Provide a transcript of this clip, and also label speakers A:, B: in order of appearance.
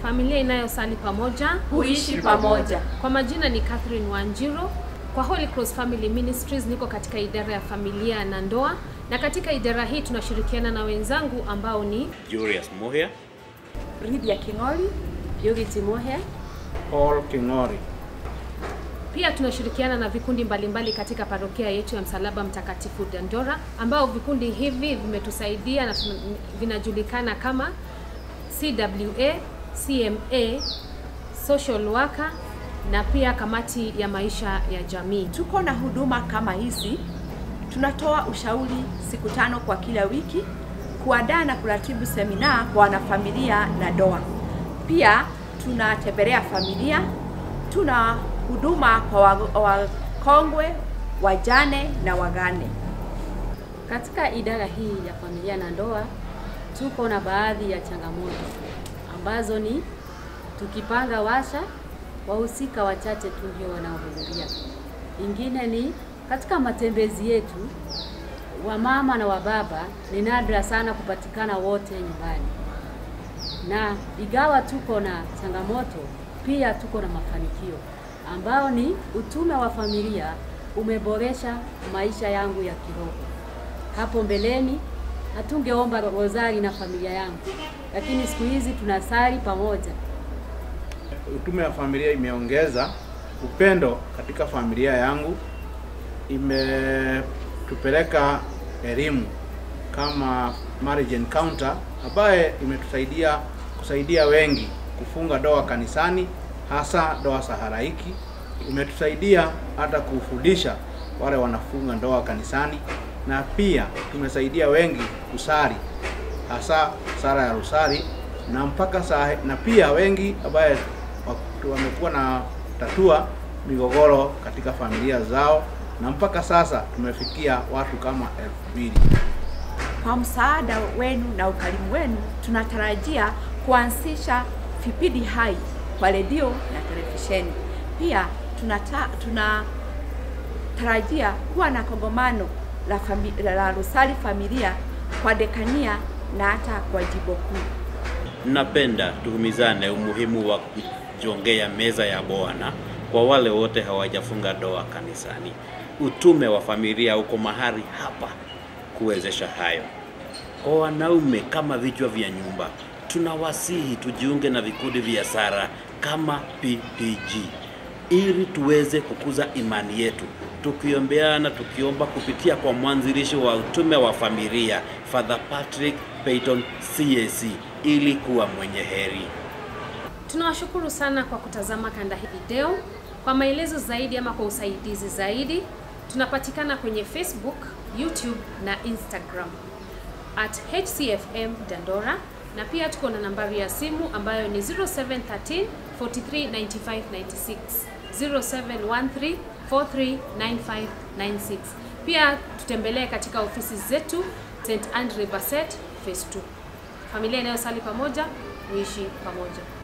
A: familia inayosali pamoja
B: huishi pamoja.
A: Kwa majina ni Catherine Wanjiro. Kwa Holy Cross Family Ministries niko katika idara ya familia na ndoa, na katika idara hii tunashirikiana na wenzangu ambao ni
C: Julius Muhia,
B: Lydia King'ori,
D: Purity Mohe,
E: Paul King'ori.
A: pia tunashirikiana na vikundi mbalimbali katika parokia yetu ya Msalaba Mtakatifu Dandora, ambao vikundi hivi vimetusaidia na tuna- vinajulikana kama CWA, CMA, social worker na pia kamati ya maisha ya jamii.
B: Tuko na huduma kama hizi. Tunatoa ushauri siku tano kwa kila wiki, kuandaa na kuratibu semina kwa wanafamilia na ndoa. Pia tunatembelea familia, tuna huduma kwa wa- wakongwe, wajane na wagane.
D: Katika idara hii ya familia na ndoa tuko na baadhi ya changamoto ambazo ni tukipanga washa, wahusika wachache tu ndio wanaohudhuria. Ingine ni katika matembezi yetu, wamama na wababa ni nadra sana kupatikana wote nyumbani, na ingawa tuko na changamoto, pia tuko na mafanikio ambao ni utume wa familia umeboresha maisha yangu ya kiroho. Hapo mbeleni hatungeomba rozari na familia yangu, lakini siku hizi tunasali pamoja.
E: Utume wa familia imeongeza upendo katika familia yangu, imetupeleka elimu kama marriage encounter ambaye imetusaidia kusaidia wengi kufunga ndoa kanisani, hasa ndoa za halaiki. Imetusaidia hata kufundisha wale wanafunga ndoa kanisani, na pia tumesaidia wengi kusali, hasa sala ya rosari na mpaka saa, na pia wengi ambaye wa- wamekuwa na tatua migogoro katika familia zao, na mpaka sasa tumefikia watu kama elfu mbili.
B: Kwa msaada wenu na ukarimu wenu, tunatarajia kuanzisha vipindi hai kwa redio na televisheni. Pia tunata, tunatarajia kuwa na kongamano la, fami, la Rusali Familia kwa dekania na hata kwa jimbo kuu.
C: napenda tuhumizane umuhimu wa kujongea meza ya Bwana kwa wale wote hawajafunga ndoa kanisani. Utume wa familia uko mahali hapa kuwezesha hayo. Kwa wanaume kama vichwa vya nyumba, tunawasihi tujiunge na vikundi vya sara kama PPG ili tuweze kukuza imani yetu, tukiombeana, tukiomba kupitia kwa mwanzilishi wa utume wa familia Father Patrick Peyton CAC ili kuwa mwenye heri.
A: Tunawashukuru sana kwa kutazama kanda hii video. Kwa maelezo zaidi ama kwa usaidizi zaidi, tunapatikana kwenye Facebook, YouTube na Instagram at HCFM Dandora, na pia tuko na nambari ya simu ambayo ni 0713 439596 0713 439596. Pia tutembelee katika ofisi zetu St Andre Basset phase 2. Familia inayosali pamoja huishi pamoja.